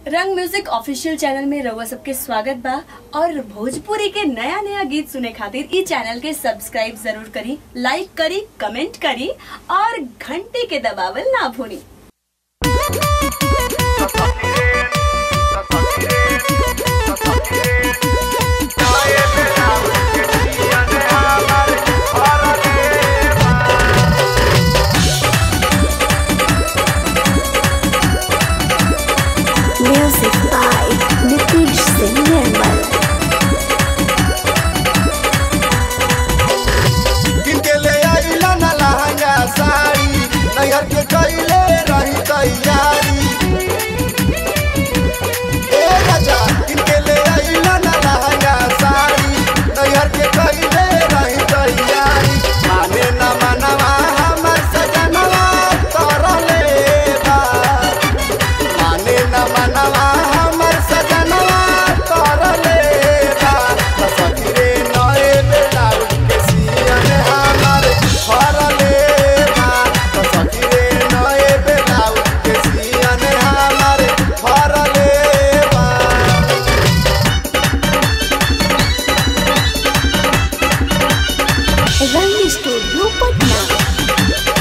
रंग music official channel में रउआ सबके स्वागत बा और भोजपुरी के नया नया गीत सुने खातिर ई चैनल के सब्सक्राइब जरूर करी लाइक करी कमेंट करी और घंटी के दबावल ना भूली Music by Nitish Singh Nirmal. किनके ले आइला ना लहंगा साड़ी नैहर के कैले रही तैयारी ए राजा किनके ले आइला ना लहंगा साड़ी नैहर के कैले रही तैयारी माने ना मनवा हमर सजनवा तरले बा माने न मनवा हमर सजनवा तरले बा सखीरे नए बेलाउज के सियन हमर फरले बा सखीरे नए बेलाउज के सियन हमर फरले बा Rang Studio Patna.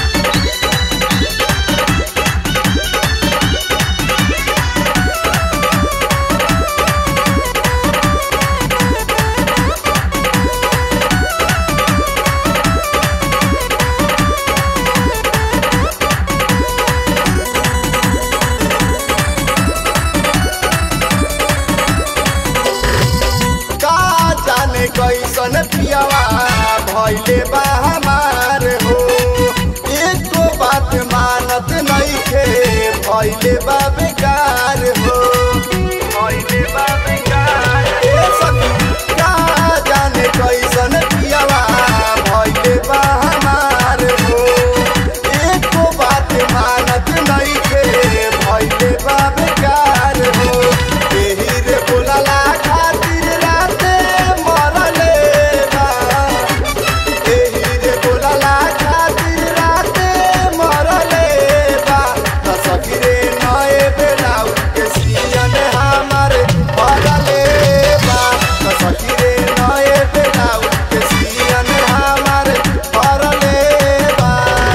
का जाने कैसन पियावा भइले बा हमार हो एको बात मानत नइखे भइले बा बेकार हो भइले बा बेकार ए सखी का जाने कैसन पियावा भइले बा हमार हो एको बात मानत नइखे भइले बा बेकार हो एही रे बोलला खातिर राते मरले बा एही रे बोलला खातिर राते मरले बा त सखी रे नए बेलाउ के सियन हमर भरले बा त सखी रे नए बेलाउ के सियन हमर भरले बा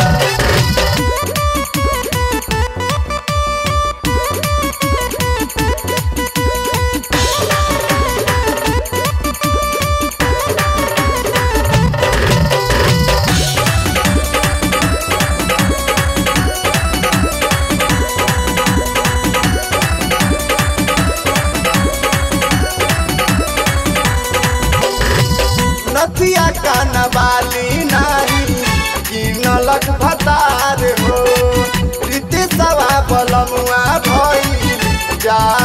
नथिया कानवाली नाही किनलक भतार हो रीति सवा बलमुआ भइल जा